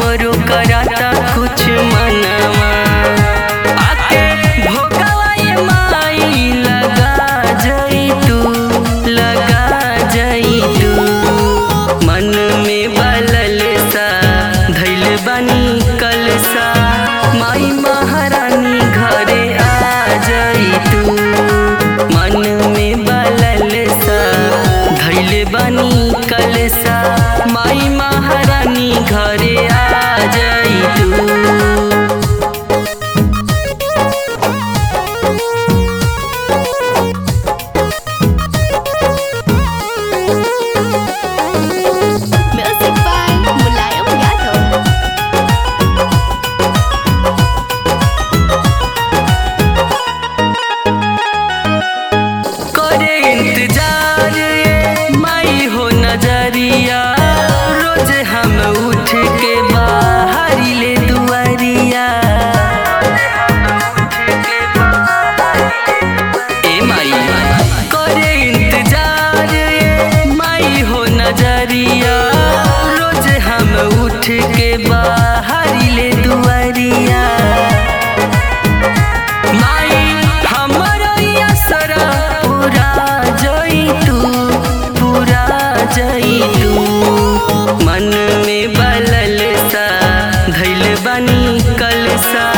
हमरो कराता कुछ मनवा आके भोगवा ये माई लगा जई तू लगा जई तू मन में बलल सा धैल बनी कलसा माई महारानी घरे आ जई तू मन में बलल सा धैल बनी कलसा माई महारानी घरे आ जई तू Music by Mulayam Yadav. करे इंतजार ये माई हो नजरिया रोज हम उठ के बाहर ले दुआरिया ए माई करे इंतजार ये माई हो नजरिया रोज हम उठ के बाहर ले दुआरिया माई हमरो असरा पूरा जई तू पूरा जई तू मन में बलल सा धैल बनी कलसा